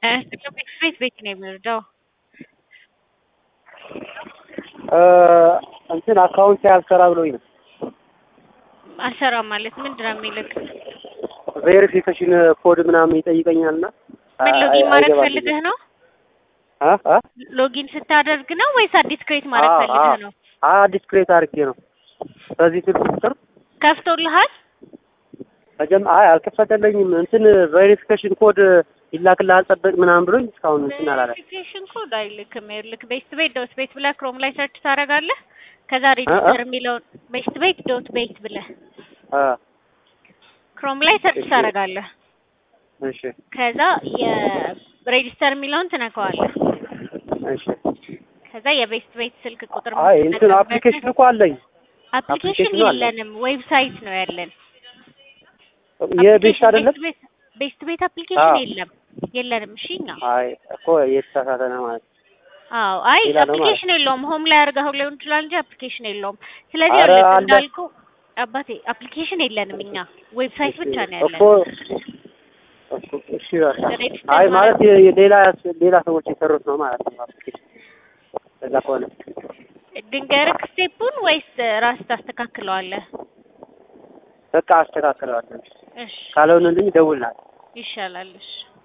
ቤት ቤት ነው የሚወርደው። እንትን አካውንት ያልሰራ ብሎኝ ነው። አልሰራም ማለት ምንድን ነው የሚልክ? ቬሪፊኬሽን ኮድ ምናምን ይጠይቀኛል እና ምን ሎጊን ማድረግ ፈልገህ ነው? አ አ ሎጊን ስታደርግ ነው ወይስ አዲስ ክሬት ማድረግ አዎ፣ ፈልገህ አዎ። ነው? አዲስ ክሬት አድርጌ ነው። በዚህ ስልክ ቁጥር ከፍቶልሃል? መጀመ አይ አልከፈተለኝም። እንትን ቬሪፊኬሽን ኮድ ይላክልሃል ጠብቅ ምናምን ብሎኝ እስካሁን እንትን አላለ። ቬሪፊኬሽን ኮድ አይልክም። ይኸውልህ ቤስት ቤት ዶት ቤት ብለህ ክሮም ላይ ሰርች ታደርጋለህ። ከዛ ሬጂስተር የሚለውን ቤስት ቤት ዶት ቤት ብለህ አ ክሮም ላይ ሰርች እሺ። ታደርጋለህ። እሺ ከዛ የሬጂስተር የሚለውን ትነካዋለህ። እሺ። ከዛ የቤስት ቤት ስልክ ቁጥር አይ እንትን አፕሊኬሽን እኮ አለኝ። አፕሊኬሽን አፕሊኬሽኑ አለ። የለንም፣ ዌብሳይት ነው ያለን። የቤት አይደለም። ቤስት ቤት ቤስት ቤት አፕሊኬሽን አዎ። የለም የለንም። እሺ እኛ አይ እኮ የተሳሳተ ነው ማለት ነው። አዎ አይ ሌላ ነው አፕሊኬሽን የለውም። ሆም ላይ አድርገው ሊሆን ይችላል እንጂ አፕሊኬሽን የለውም። ስለዚህ ኧረ ይኸውልህ አለ። እንዳልኩ አባቴ አፕሊኬሽን የለንም እኛ ዌብሳይት ብቻ ነው ያለን። እኮ እኮ እሺ በቃ። ሬጅስተር አይ ማለት ማድረግ- የ- ሌላ ሌላ ሰዎች የሰሩት ነው ማለት ነው አፕሊኬሽን እዛ ከሆነ ድንገርክ ስቴፑን ወይስ ራስ ታስተካክለዋለህ? በቃ አስተካክለዋለሁ። እሺ ካልሆነልኝ ደውልናል። ይሻላል። እሺ